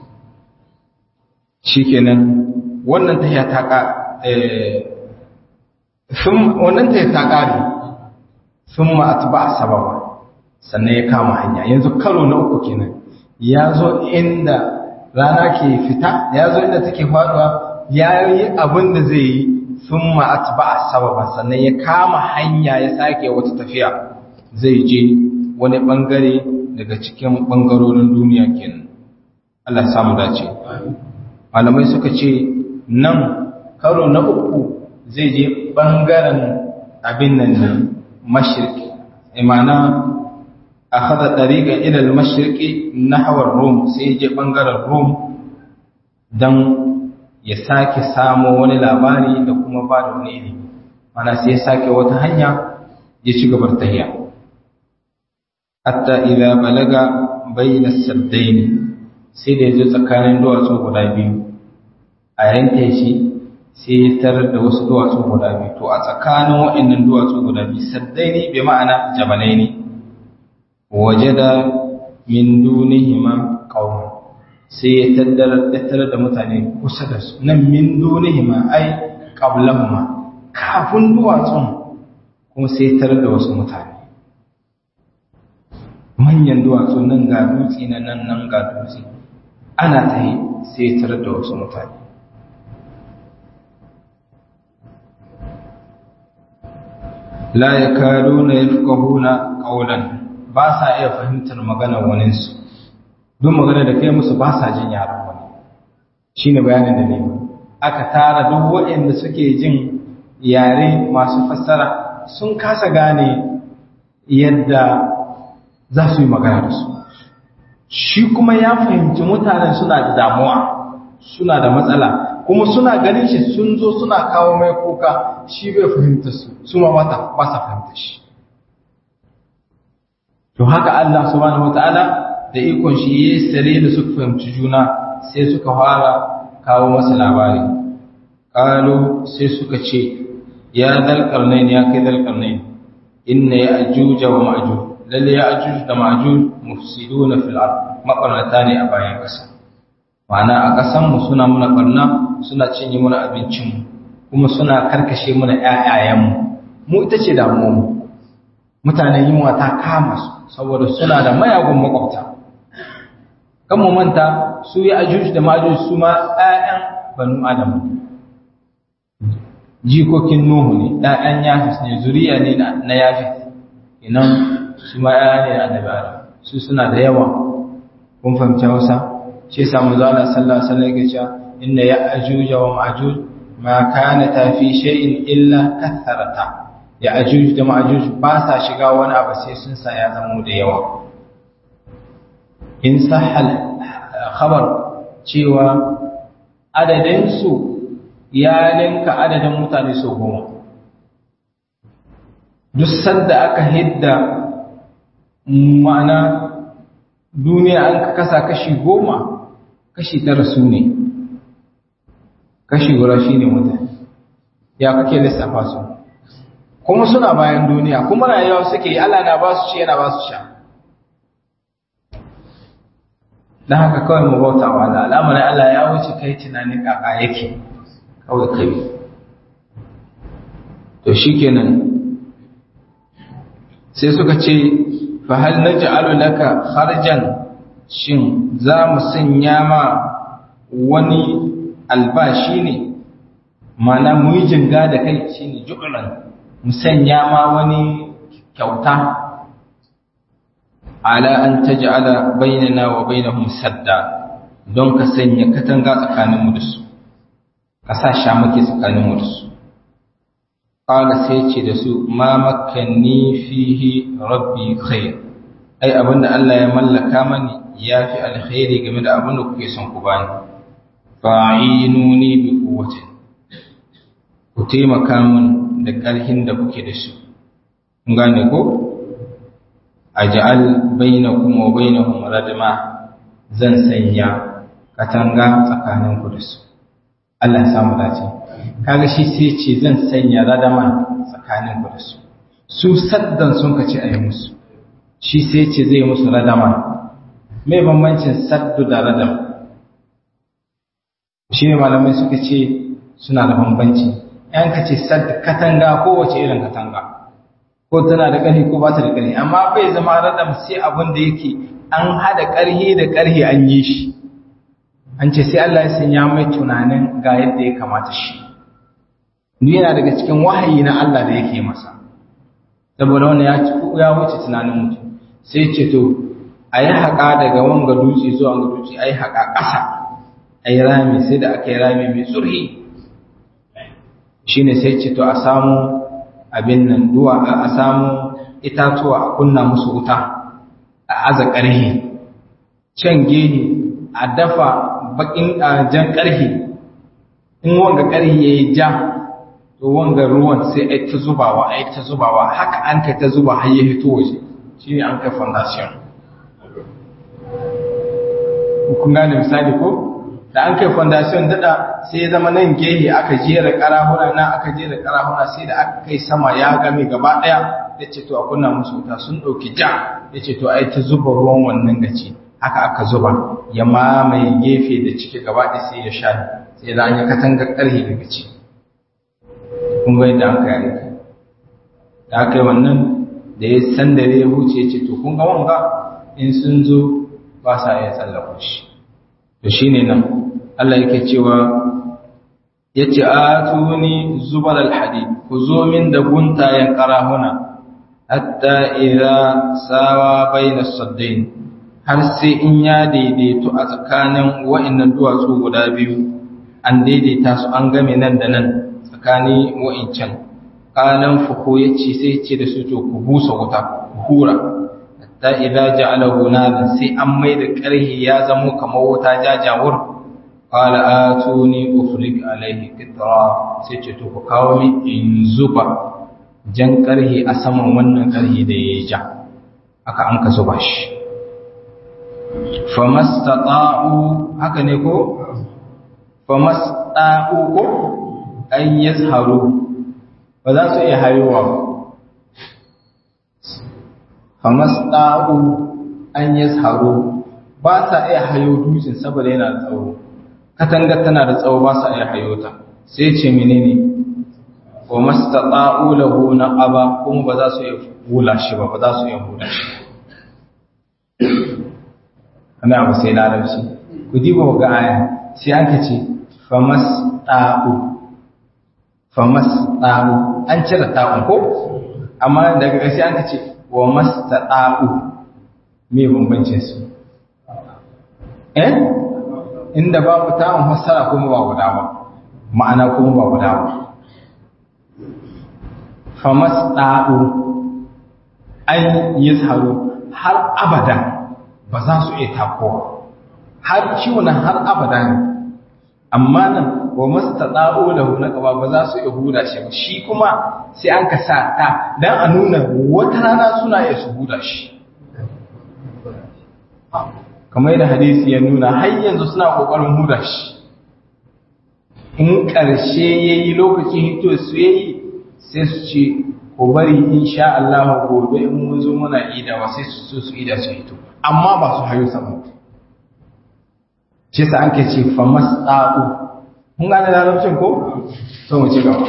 [SPEAKER 1] shikenan wannan tahiya ta ka eh wannan tahiya ta kare thumma atba sababa sannan ya kama hanya yanzu karo na uku kenan ya zo inda rana ke fita ya zo inda take faduwa ya yi abin da zai yi sun ma'at ba a sababa sannan ya kama hanya ya sake wata tafiya zai je wani bangare daga cikin bangarorin duniya kenan Allah samu dace malamai suka ce nan karo na uku zai je bangaren abin nan ne mashirki imana a hada ɗariƙa ilal mashirki na hawar rom sai je bangaren rom don ya sake samo wani labari da kuma ba da wani ilimi mana sai ya sake wata hanya ya ci gabar tahiya hatta idza balaga bayna saddaini sai da yazo tsakanin duwatsu guda biyu a yanke shi sai ya tarar da wasu duwatsu guda biyu to a tsakanin waɗannan duwatsu guda biyu saddaini bi ma'ana jabalaini wajada min dunihima qauman sai ya tattara da mutane kusa da su nan min dunihima ai qablahuma kafin duwatsun kuma sai tarar da wasu mutane manyan duwatsu nan ga dutse na nan nan ga dutse ana ta yi sai tarar da wasu mutane la yakaduna yafqahuna qawlan ba sa iya fahimtar maganar waninsu duk magana da kai musu ba sa jin yaran wani shi ne bayanin da ne aka tara duk waɗanda suke jin yare masu fassara sun kasa gane yadda za su yi magana da su shi kuma ya fahimci mutanen suna da damuwa suna da matsala kuma suna ganin shi sun zo suna kawo mai kuka shi bai fahimta su su ma ba sa fahimta shi to haka Allah subhanahu wataala da ikon shi ya sare da suka fahimci juna sai suka fara kawo masa labari ƙalo sai suka ce ya dalƙarnain ya kai dalƙarnain inna ya ajuja wa ma'ajuj lalle ya ajuj da ma'ajuj mufsiduna fil ard mabarnata ne a bayan ƙasa ma'ana a ƙasan mu suna muna barna suna cinye muna abincin mu kuma suna karkashe muna ƴaƴayen mu mu ita ce damuwar mu mutanen yunwa ta kama su saboda suna da mayagun makwabta kan mu manta su ya ajuj da majuj su ma ɗayan banu adam jikokin nuhu ne ɗayan yafis ne zuriya ne na yafis inan su ma ɗaya ne na annabi adam su suna da yawa kun fahimci hausa shi yasa manzo Allah sallallahu alaihi wasallam yake cewa inna ya ajuj wa majuj ma kana ta fi shay'in illa katharata ya ajuj da majuj ba sa shiga wani abu sai sun sa ya zama da yawa in sahal khabar cewa adadinsu ya linka adadin mutane sau goma duk sanda aka hidda ma'ana duniya an kasa kashi goma kashi tara su ne kashi gura shi ne mutane ya kake lissafa su kuma suna bayan duniya kuma rayuwa suke yi Allah na ba su ci yana ba su sha don haka kawai mu bauta wa Allah al'amarin Allah ya wuce kai tunanin kaka yake kawai kai to shikenan sai suka ce fa hal naj'alu laka kharjan shin za mu sanya ma wani albashi ne mana mu yi jinga da kai shine ju'lan mu sanya ma wani kyauta ala an taj'ala bainana wa bainahum sadda don ka sanya katanga tsakaninmu da su ka sa shamake tsakaninmu da su qala sai ce da su ma makkanni fihi rabbi khair ai abinda Allah ya mallaka mani yafi alkhairi game da abinda kuke son ku bani fa'inuni bi quwwati ku taimaka min da ƙarhin da kuke da su kun gane ko aj'al bainakum wa bainahum radma zan sanya katanga tsakanin ku da su Allah ya samu dace kaga shi sai ce zan sanya radama tsakanin ku da su su saddan sun kace ayi musu shi sai ce zai musu radama mai bambancin saddu da radam shi ne malamai suka ce suna da bambanci yan ka ce saddu katanga kowace irin katanga ko tana da ƙarfi ko ba ta da ƙarfi amma bai zama radam sai abin da yake an haɗa ƙarfi da ƙarfi an yi shi an ce sai Allah ya sanya mai tunanin ga yadda ya kamata shi ni yana daga cikin wahayi na Allah da yake masa saboda wannan ya ya wuce tunanin mutum sai ce to a yi haƙa daga wanga dutse zuwa wanga dutse a yi haƙa ƙasa a yi rami sai da aka yi rami mai tsurhi shi ne sai ce to a samu abin nan duwa a samu itatuwa a kunna musu wuta a aza ƙarhe can gehe a dafa bakin jan ƙarhe in wanga ƙarhe ya yi ja to wanga ruwan sai a ta zubawa a ta zubawa haka an kai ta zuba har ya fito waje shi ne an kai foundation kun gane misali ko da an kai foundation dada sai ya zama nan gehe aka jera karahuna na aka jera karahuna sai da aka kai sama ya game gaba daya yace to a kunna musu wuta sun dauki ja yace to ai ta zuba ruwan wannan gaci haka aka zuba ya mamaye gefe da ciki gaba ɗaya sai ya sha sai da an yi katanga karhi daga ci kun ga yadda aka yi da aka yi wannan da ya san da ya huce yace to kun ga wanga in sun zo ba sa iya tsallaka shi to shine nan Allah yake cewa yace atuni zubal alhadid ku zo min da guntayen karahuna hatta idza sawa baina saddain har sai in ya daidaito a tsakanin wa'annan duwatsu guda biyu an daidaita su an game nan da nan tsakani wa'incan kalan fuko yace sai ce da su to ku busa wuta ku hura hatta idza ja'alahu nadan sai an mai da karhi ya zamo kamar wuta jajawur qala atuni ufrik alaihi qitra sai ce to ku kawo min in zuba jan karhi a saman wannan karhi da yayi ja aka an ka zuba shi famastata'u haka ne ko famastata'u ko an yazharu ba za su iya hayowa ba famasɗa'u an yi tsaro ba sa iya hayo dutsen saboda yana da tsawo katangar tana da tsawo ba sa iya hayo ta sai ce menene wa mastata'u lahu naqaba kuma ba za su iya hula shi ba ba za su iya hula shi ana abu sai larabci ku diba ga aya sai aka ce famasɗa'u famasɗa'u an cire ta'un ko amma daga ƙarshe aka ce wa mastata'u me bambancin su eh inda babu ta'un fassara kuma ba guda ba ma'ana kuma ba guda ba famasta'u an yazharu har abada ba za su iya takowa har ciwon har abada ne amma nan wa mastata'u lahu naqaba ba za su iya huda shi ba shi kuma sai an ka sa ta dan a nuna wata rana suna iya su huda shi kamar yadda hadisi ya nuna har yanzu suna kokarin huda shi in ƙarshe yayi lokacin hito su yayi sai su ce ko bari insha Allah gobe in mun zo muna idawa sai su so su ida su hito amma ba su hayo sama shi sa an ke ce famasta'u mun gane larabcin ko so mu ci gaba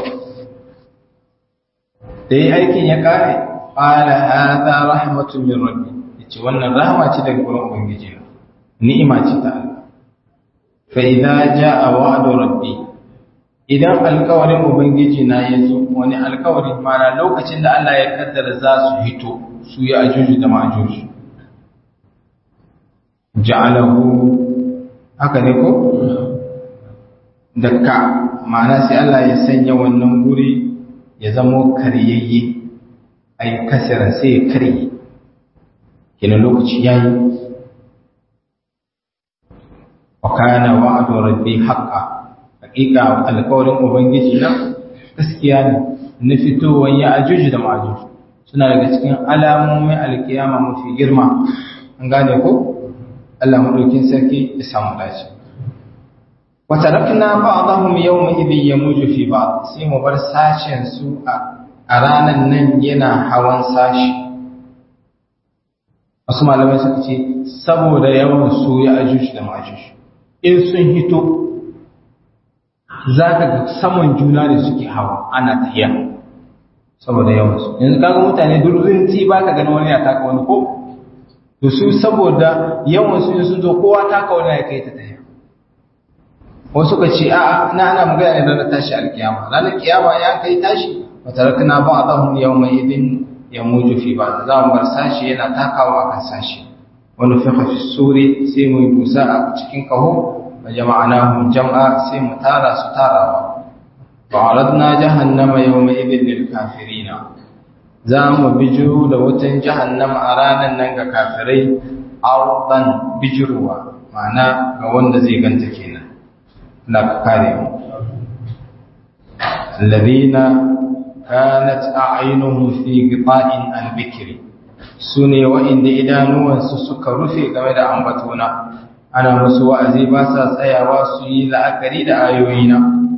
[SPEAKER 1] da yi aikin ya kare qala hadha rahmatun min rabbi yace wannan rahama ce daga gurin ubangiji ni'ima ce ta Allah fa idza jaa wa'du rabbi idan alkawarin ubangiji na ya zo wani alkawari mana lokacin da Allah ya kaddara za su hito su yi ajuju da majuju ja'alahu haka ne ko dakka ma'ana sai Allah ya sanya wannan guri ya zamo karyayye ai kasira sai ya karye kina lokaci yayi wa kana wa'du rabbi haqqan hakika alƙawarin ubangiji nan gaskiya ne na fitowar ya ajuji da ma'ajuji suna daga cikin alamomin alkiyama mafi girma an gane ko Allah madaukin sarki ya samu dace wa tarakna ba'dahum yawma idhin yamuju fi ba'd sai mu bar sashen su a ranan nan yana hawan sashi wasu malamai suka ce saboda yawan su ya ajuji da ma'ajuji in sun hito za ka ga saman juna da suke hawa ana tahiya saboda yawansu yanzu kaga mutane durrinci ba ka gani wani ya taka wani ko to su saboda yawansu in sun zo kowa taka wani ya kai ta tahiya wasu ka ce a'a na ana magana ne ranar tashi alkiyama ranar kiyama ya kai tashi wa tarakna ba'dahum yawma idin yamuju fi ba'd za mu bar sashi yana takawa akan sashi wani fi fi suri sai mu yi busa a cikin kaho وجمعناهم جمعا سيم تارا ستارا وعرضنا جهنم يومئذ للكافرين زام بجرو دوتن جهنم أرانا ننغا كافرين أرضا بجروا معنى قوان زي قنتكينا لا كاريم الذين كانت أعينهم في غطاء عن ذكري سني وإن إدانوا سسك رفي كما أنبتونا ana musu wa'azi ba sa tsayawa su yi la'akari da ayoyina.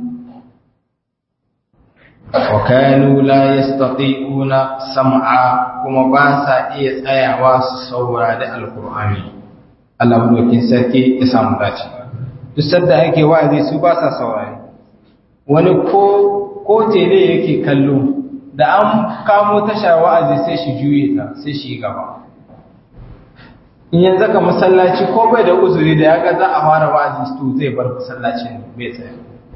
[SPEAKER 1] Wa kanu la yastati'una sam'a kuma ba sa iya tsayawa su saurari alkur'ani. Allah dokin sarki ya samu dace. Duk sadda ake wa'azi su ba sa saurari. Wani ko ko tele yake kallo da an kamo tasha wa'azi sai shi juye ta sai shi gaba. in yanzu ka masallaci ko bai da uzuri da ya ga za a fara wa'azi to zai bar masallacin bai tsaya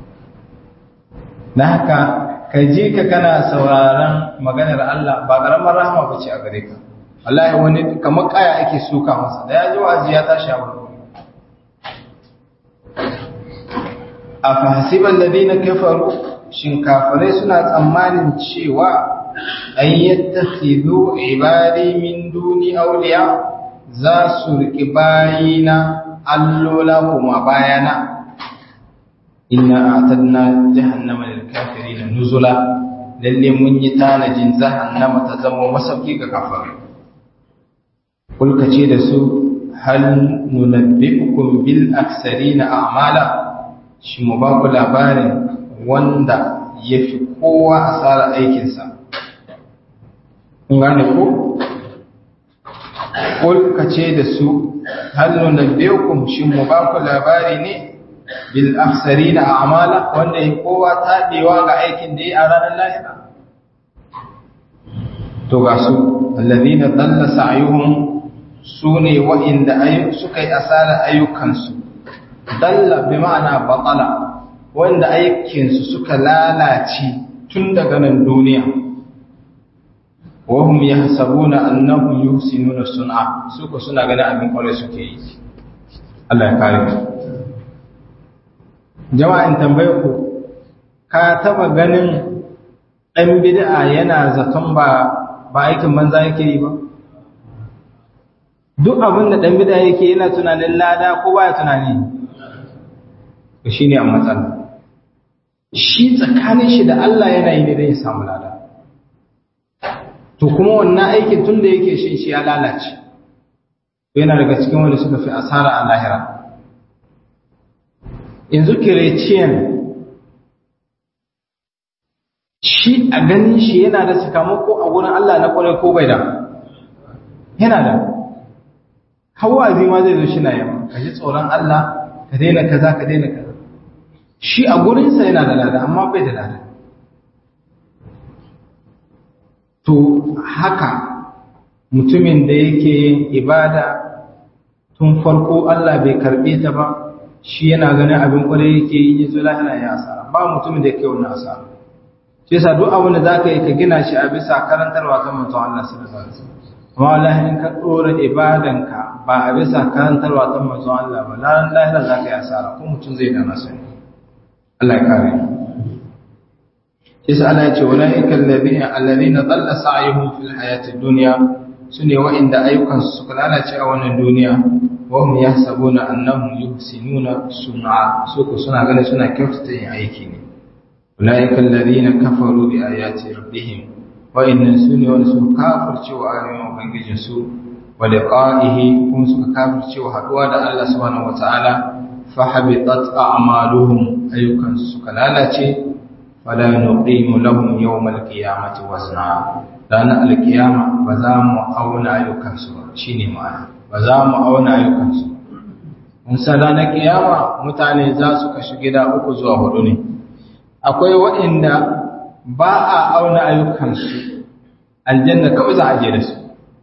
[SPEAKER 1] na haka ka ji ka kana sauraron maganar Allah ba karamar rahama ba ce a gare ka wallahi wani kamar kaya ake suka masa da ya ji wa'azi ya tashi a wurin a fahasiban ladina kafaru shin kafirai suna tsammanin cewa an yattakhidhu ibadi min duni awliya za su riƙi bayina allola kuma bayana inna atadna jahannama lil kafirin nuzula lalle mun yi tanajin jahannama ta zama masauki ga kafirai kulka ce da su hal nunabbiukum bil aksarina a'mala shi mu ba ku labarin wanda yafi kowa asara aikinsa kun gane ko Kul ka ce da su, hannu na biyukun shi mu ba ku labari ne, bil afsari na amala wanda ya kowa taɗewa ga aikin da ya a ranar lahira. To ga su, allazi na tsalla sa'ayuhun su ne wa'inda suka yi asarar ayyukansu, dalla bi ma'ana batsala, wanda aikinsu suka lalace tun daga nan duniya. wahum yahsabuna annahum yuhsinuna sun'a su ko suna ganin abin kware suke yi Allah ya kare mu jama'in tambaye ku ka taba ganin dan bid'a yana zaton ba ba aikin banza yake yi ba duk abin da dan bid'a yake yana tunanin lada ko baya tunani to shine a matsala shi tsakanin shi da Allah yana yi ne don ya samu lada to kuma wannan aikin tun da yake shi shi ya lalace yana daga cikin wanda suka fi asara a lahira yanzu kireciyan shi a ganin shi yana da sakamako a wurin Allah na kwarai ko bai da yana da hawa ma zai zo shi na yamma ka ji tsoron Allah ka daina kaza ka daina kaza shi a gurinsa yana da lada amma bai da lada to haka mutumin da yake yin ibada tun farko Allah bai karbe ta ba shi yana ganin abin kwarai yake yi yazo lahira ya asara ba mutumin da yake wannan asara shi yasa duk abin da zaka yi ka gina shi a bisa karantarwa ta manzon Allah sallallahu alaihi wasallam amma wallahi in ka dora ibadanka ba a bisa karantarwa ta manzon Allah ba ranar lahira zaka yi asara ko mutum zai dana sani Allah ya kare mu yasa Allah ya ce ulaika alladhina alladhina dhalla sa'yuhum fil hayati dunya sune wa'inda ayyukan su suka lalace a wannan duniya wa hum yahsabuna annahum yuhsinuna sun'a su ko suna ganin suna kyautata yin aiki ne ulaika alladhina kafaru bi ayati rabbihim wa innan sunni wa su kafirce wa ayoyin ubangijin su wa liqa'ihi kuma suka kafirce wa haduwa da Allah subhanahu wataala fa habitat a'maluhum ayyukan suka lalace fala nuqimu lahum yawmal qiyamati wazna ranar alkiyama ba za mu auna ayyukansu ba shine ma'ana ba za mu auna ayyukansu mun san ranar kiyama mutane za su kashi gida uku zuwa hudu ne akwai waɗanda ba a auna ayyukansu aljanna kawai za a je da su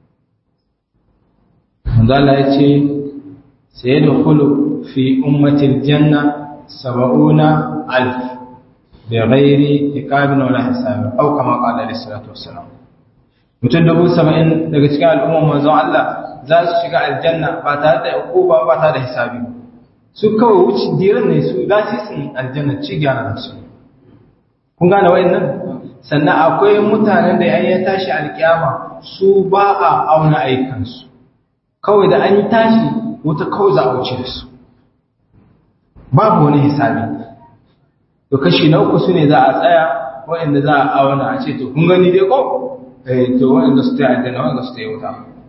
[SPEAKER 1] Allah ya ce sai da kulu fi ummatil janna saba'una alf bi ghairi iqabin wala hisab aw kama qala alayhi salatu wassalam mutum dubu saba'in daga cikin al'ummar manzon Allah za su shiga aljanna ba tare da hukuma ba tare da hisabi su kawai wuce diran ne su za su yi aljanna ci gyara da su kun gane wayannan sannan akwai mutanen da yayin ya tashi alkiyama su ba a auna aikansu kawai da an yi tashi wuta kawai za a wuce da su babu wani hisabi to kashi na uku su ne za a tsaya wayanda za a auna a ce to kun gani dai ko eh to wayanda su ta aljanna wayanda su ta yi wuta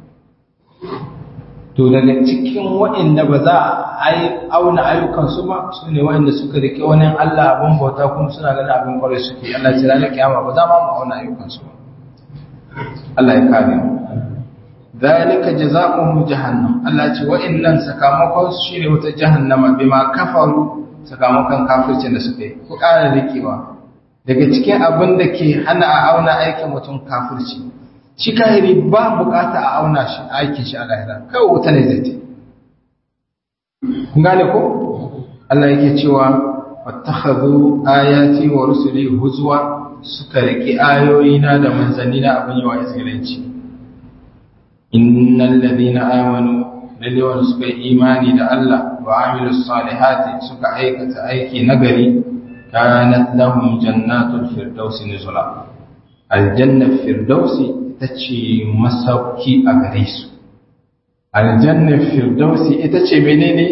[SPEAKER 1] to daga cikin waɗanda ba za a yi auna ayyukansu ba su ne waɗanda suka rike wani Allah abin bauta kuma suna ganin abin kwarai suke Allah ce ranar kiyama ba za ma mu auna ayyukansu ba Allah ya kare mu zalika jazaohum jahannam Allah ce waɗannan sakamakon su shine wata jahannama bima kafaru sakamakon kafircin da suka yi ku ƙara rikewa daga cikin abin da ke hana a auna aikin mutum kafirci shi kahiri ba bukata a auna shi aikin shi a lahira kawai wuta ne zai ce kun gane ko Allah yake cewa wattakhadhu ayati wa rusuli huzwa suka riki ayoyina da manzannina abin yawa izgilanci innal ladina amanu lalle wanda suka yi imani da Allah wa amilus salihati suka aikata aiki nagari kanat lahum jannatul firdausi nuzula aljanna firdausi ita ce masauki a gare su aljannar firdausi ita ce menene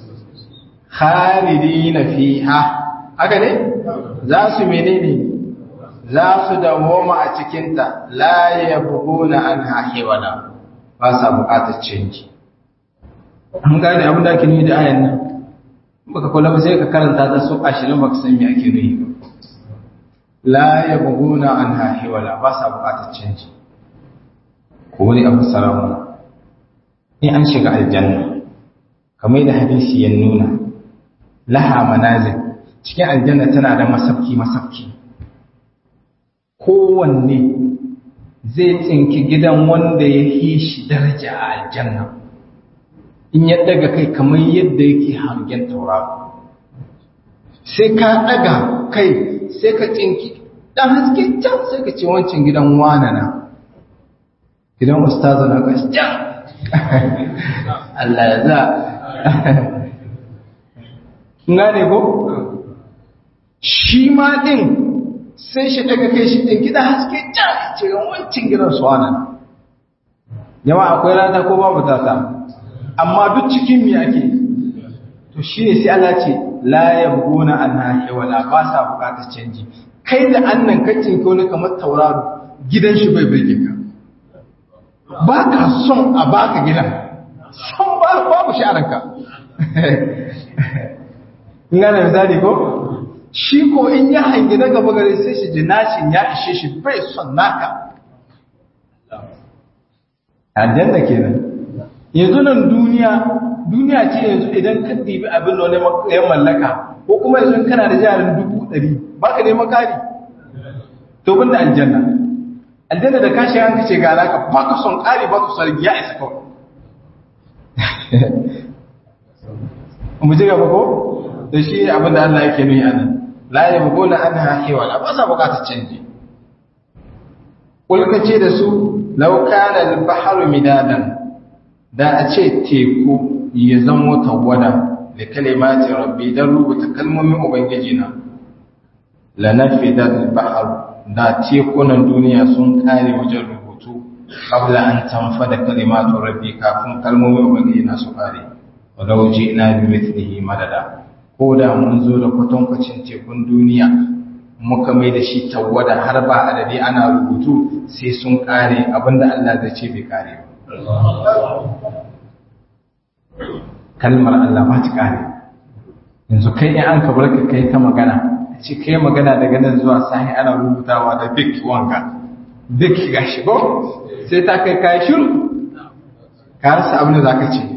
[SPEAKER 1] kharidi na fiha haka ne za su menene za su dawoma a cikinta la ya buguna an hahewana ba sa bukatar canji an gane abin da ake nuni da ayan nan baka kula ba sai ka karanta ta so ashirin baka san me ake nuni ba la ya buguna an hahewana ba sa bukatar canji ko wani abu saramuna in an shiga aljanna kamar da hadisi ya nuna laha manazil cikin aljanna tana da masafki masafki kowanne zai tsinki gidan wanda ya yi shi daraja a aljanna in ya daga kai kamar yadda yake hangen tauraro sai ka daga kai sai ka tsinki dan haske can sai ka ce wancan gidan wanana gidan ustazu na gaskiya Allah ya za gane ko shi ma din sai shi daga kai shi din gida haske can ce wancan gidan su wannan yawa akwai rana ko babu tata amma duk cikin mi ake to shine sai Allah ce la yabguna anha wala ba sa bukatar canji kai da annan kacin ko ne kamar tauraro gidan shi bai bai ka ba ka son a baka gidan son ba babu shi a ranka ngana misali ko shi ko in ya hangi na gaba gare sai shi ji nashin ya ishe shi bai son naka aljanna kenan yanzu nan duniya duniya ce yanzu idan ka dibi abin da wani ya mallaka ko kuma yanzu kana da jarin dubu ɗari ba ka neman kari to bin da aljanna aljanna da kashi an kace ga alaka ba ka son kari ba ka son ya isa kawai mu ji gaba ko da shi abin da Allah yake nuni anan la yabghuna anha hiwala ba sa bukatar canji kulka ce da su law kana al-bahru midadan da a ce teku ya zamo tawada da kalimati rabbi dan rubuta kalmomin ubangiji na la nafida al-bahr da tekunan duniya sun kare wajen rubutu qabla an tanfada kalimatu rabbi kafin kalmomin ubangiji na su kare walau ji'na bi mithlihi madada ko da mun zo da kwatankwacin tekun duniya
[SPEAKER 2] muka mai da shi tawwada har ba adadi ana rubutu sai sun kare abinda Allah zai ce bai kare kalmar Allah ba ta kare yanzu kai in an kabar ka kai ta magana a ce kai magana daga nan zuwa sahi ana rubutawa da big wanka big gashi ko sai ta kai kai shiru ka rasa abin da zaka ce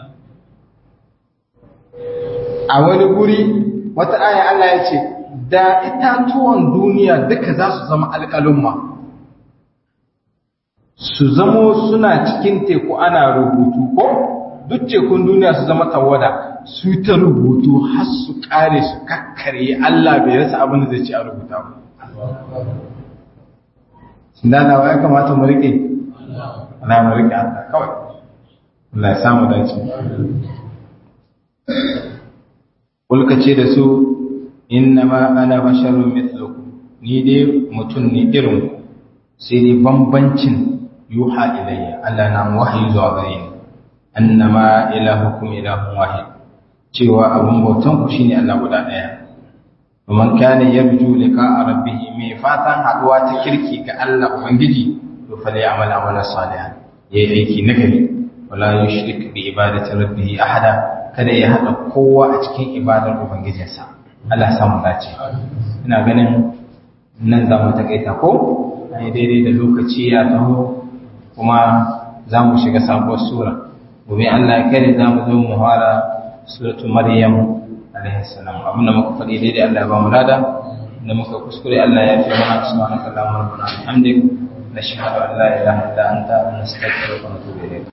[SPEAKER 2] a wani guri wata aya Allah ya ce da itatuwan duniya duka za su zama alƙalumma su zamo suna cikin teku ana rubutu ko duk tekun duniya su zama tawada su ta rubutu har su kare su kakkare Allah bai rasa abin da zai ci a rubuta ba Sindana wa ya kamata mu rike Allah mu rike Allah kawai Allah ya samu dace Kulka ce da su innama ana basharun mithlukum ni dai mutum ne irin ku sai dai bambancin yuha ilayya Allah na wahayi zuwa gare ni annama ilahukum ilahun wahid cewa abun bautan ku shine Allah guda daya man kana yarju liqa'a rabbih mai fatan haduwa ta kirki ga Allah ubangiji to fa ya amala amala salihan yayi aiki nagari wala yushrik bi ibadati rabbih ahada kada ya hada kowa a cikin ibadar ubangijinsa Allah ya samu dace ina ganin nan za mu takaita ko ai daidai da lokaci ya taho kuma za mu shiga sabuwar sura gobe Allah ya kare za mu zo mu fara suratu maryam alaihi salam abinda muka faɗi daidai Allah ya ba mu lada da muka kuskure Allah ya fi mana subhanaka allahumma rabbana bihamdik nashhadu an la ilaha illa anta nastaghfiruka wa natubu ilayk